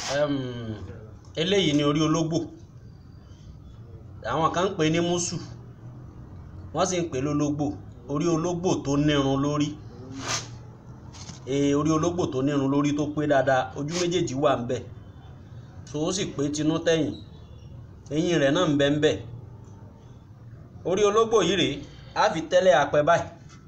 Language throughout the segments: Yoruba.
Ẹm, eléyìí ni orí ológbò àwọn kan ń pè ní mùsù wọ́n sì ń pè lólógbò orí ológbò tó nírun lórí ee orí ológbò tó nírun lórí tó pé dáadáa ojú méjèèjì wà ń bẹ̀ so ó sì pé tinú tẹ̀yìn eyín rẹ̀ náà ń bẹ ń bẹ̀ orí ológbò yìí rèé á fi tẹ́lẹ̀ apẹ báyìí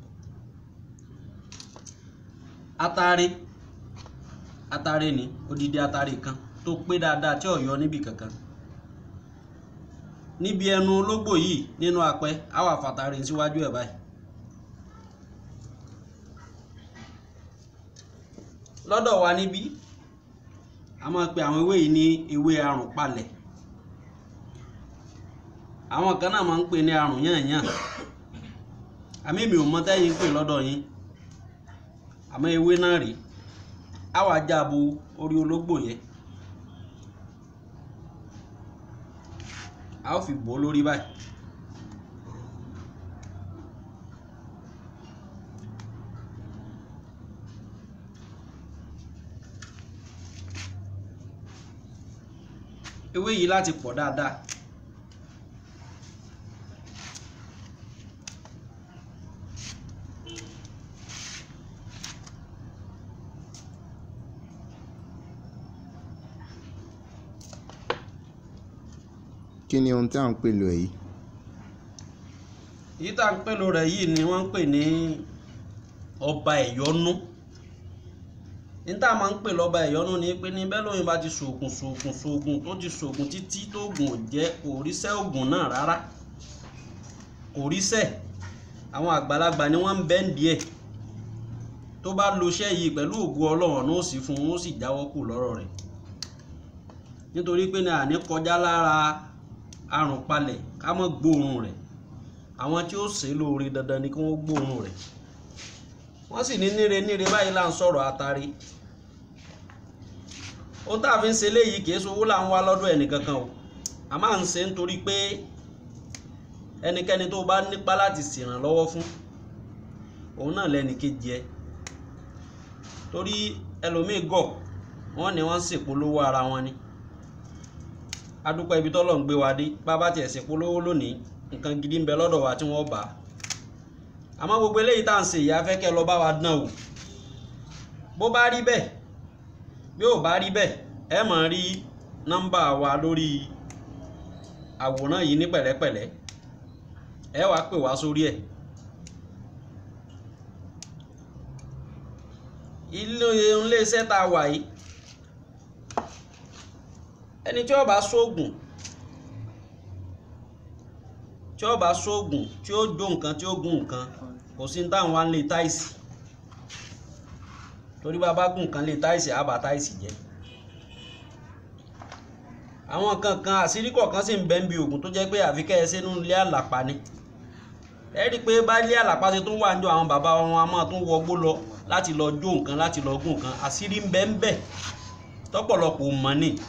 atare atare ni odidi atare kan tó pé dáadáa tí ò yọ níbi kankan níbi ẹnu ológbò yìí nínú apẹ á wà fàtàrí síwájú ẹ̀ báyìí lọ́dọ̀ wa níbí a máa pe àwọn ewé yìí ní ewé àrùn palẹ̀ àwọn kan náà máa ń pè ní àrùn yànyàn àmì mi ò mọ tẹ́yìn ń pè lọ́dọ̀ yín àmọ́ ewé náà rèé á wàá jábo orí ológbò yẹn a ó fi bò ó lórí báyìí ewé yìí láti pọ̀ dáadáa kí ni ohun tí à ń pè lò yìí èyí tá à ń pèlò rẹ̀ yìí ni wọ́n ń pè ní ọba ẹ̀yọ́nú ní tá a máa ń pè lọ́ba ẹ̀yọ́nú ni pé ní bẹ́ẹ̀ lóyún bá ti ṣoògùn ṣoògùn ṣoògùn tó ti ṣoògùn títí tó oògùn ò jẹ́ kò ríṣẹ́ oògùn náà rárá kò ríṣẹ́ àwọn àgbàlagbà ni wọ́n ń bẹ́ ń díẹ̀ tó bá lo iṣẹ́ yìí pẹ̀lú ògùn ọlọ́run náà ó sì fún un ó sì jáwọ́ kù lọ́rọ̀ rẹ̀ nítorí pé ní àní kọjá lára àrùn palẹ̀ ká mọ́ gbóòórùn rẹ̀ àwọn tí ó ṣe é lóore dandan ni kí wọ́n gbóòórùn rẹ̀ wọ́n sì ní níre níre báyìí là ń sọ̀rọ̀ àtàrí ohun tá a fi ń ṣe léyìí kì í sowó là ń wá lọ́dọ̀ ẹnìkankan o a máa ń ṣe nítorí pé ẹnikẹ́ni tó bá nípa láti ṣèrànlọ́wọ́ fún òun náà lẹ́ni kejì ẹ torí ẹlòmíì gọ̀ wọ́n ní wọ́n ń ṣèpolówó ara wọn ni adúpẹ́ ibi tọ́lọ̀ ń gbé wa dé bá bá tiẹ̀ ṣèpolówó lónìí nǹkan gidi ń bẹ lọ́dọ̀ wa tí wọ́n bá àmọ́ gbogbo eléyìí tá à ń ṣe ìyá fẹ́ kẹ́ lọ bá wa dán o bó bá rí bẹ́ẹ̀ bí ò bá rí bẹ́ẹ̀ ẹ máa rí nọ́mbà wa lórí àwòrán yìí ní pẹ̀lẹ́pẹ̀lẹ́ ẹ wàá pè wá sórí ẹ̀ ilé iléeṣẹ́ tá a wà yìí ẹni tí ó bá sóògùn tí ó bá sóògùn tí ó jó nǹkan tí ó gún nǹkan kò sí ní táwọn wá ń lé táìsì torí bá bá gún nǹkan lé táìsì á bà táìsì jẹ́ àwọn kankan àṣírí kọ̀ọ̀kan sì ń bẹ ń bi òògùn tó jẹ́ pé àfi kẹ́ ẹ sínú ilé àlàpà ni ẹ rí i pé bá ilé àlàpà ṣe tún wà ń jọ àwọn bàbá wọn a máa tún wọgbó lọ láti lọ jó nǹkan láti lọ gún nǹkan àṣírí ń bẹ ń bẹ tọ́pọ̀lọpọ̀ ò mọ̀ ni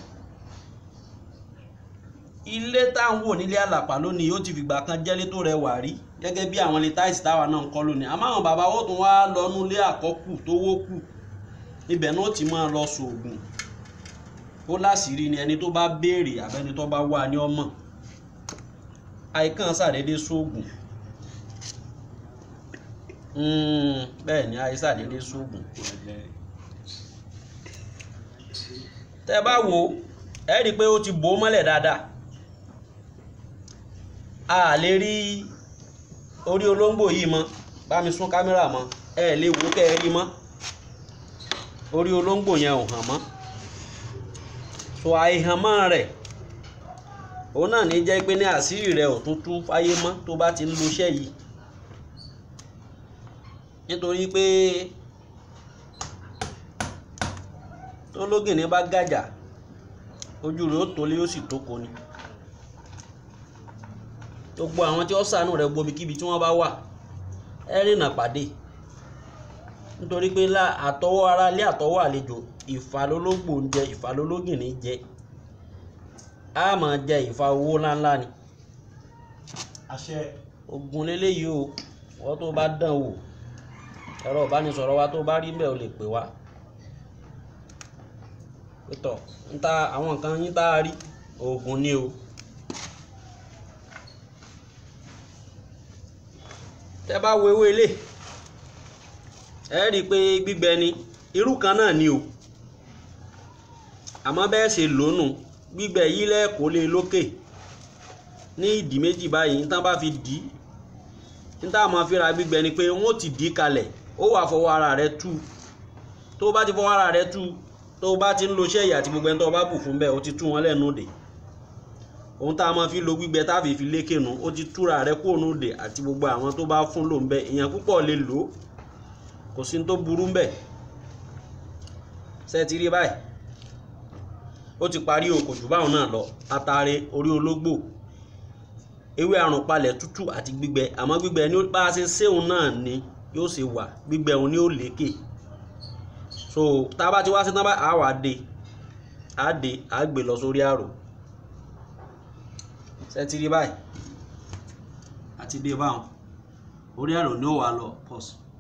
ilé táwọn wò nílé àlàpà lónìí yóò ti fìgbà kan jẹ́lé tó rẹwà rí gẹ́gẹ́ bí àwọn ilé táìsì táwa náà ń kọ́ lónìí àmọ́ àwọn bàbá wo tún wá lọ́nú ilé àkọ́kù tó wó kù ibẹ̀ náà ti máa lọ sòògùn ó láṣìírí ni ẹni tó bá béèrè àbẹ́ni tó bá wà ní ọmọ àìkàn ṣàdédé sóògùn bẹ́ẹ̀ ni àìsàdédé sóògùn tẹ́ bá wo ẹ rí i pé ó ti bò ó mọ́lẹ̀ dáadáa a lè rí orí olóńgbò yìí mọ́ bá mi sún kámẹ́rà mọ́ ẹ lè wò kẹ́ ẹ rí mọ́ orí olóńgbò yẹn ò hàn mọ́ so àìhànmọ́ rẹ̀ òun náà ní jẹ́ pé ní àṣírí rẹ̀ ò tún tú fáyé mọ́ tó bá ti ń lo iṣẹ́ yìí nítorí pé tó lógìnní bá gàjà ojú rẹ̀ ó tolé ó sì tóko ni gbogbo àwọn tí ó ṣàánú rẹ̀ gbomi kíbi tí wọ́n bá wà ẹ rìnà pàdé nítorí pé àtọwọ́ ara ilé àtọwọ́ àlejò ìfàlólógbò ń jẹ ìfàlólógìnní jẹ a máa jẹ ìfà owó ńláńlá ni àṣẹ ogun leléyìí o wọ́n tó bá dán wò ẹ̀rọ ìbánisọ̀rọ̀ wa tó bá rí bẹ́ẹ̀ o lè pè wá tọ̀ ń ta àwọn nǹkan yín tá a rí oògùn ni o tẹ́ bá wo ewé ilé ẹ rí i pé gbígbẹ ni irú kan náà ni o àmọ́ bẹ́ẹ̀ ṣe lónù gbígbẹ yìí lẹ́ẹ̀kọ́ lé lókè ní ìdí méjì báyìí tán bá fi dì í níta máa fi ra gbígbẹ ni pé wọ́n ti dì í kalẹ̀ ó wà fọwọ́ ara rẹ tú tó o bá ti fọwọ́ ara rẹ tú tó o bá ti ń lo ṣẹ́yà àti gbogbo ẹni tó o bá bù fún bẹ́ẹ̀ o ti tú wọn lẹ́nu dè ohun tá a máa fi lo gbígbẹ tá a fi fi lékè nu ó ti túra rẹ kó nu dè àti gbogbo àwọn tó bá fún lò ń bẹ èèyàn púpọ̀ lè lò ó kò sí ní tó burú ń bẹ ṣe ti rí báyìí ó ti parí o kò jù báwọn náà lọ atare orí ológbò ewé àrùn palẹ̀ tútù àti gbígbẹ àmọ́ gbígbẹ ni bá a ṣe séun náà ni yóò ṣe wà gbígbẹ òun ni ó lékè so tá a bá ti wá sí tán bá a wà dé a dé a gbé lọ sórí àrò ṣe ti rí báyìí àti dé báwọn orí àrò ni ó wà lọ pause.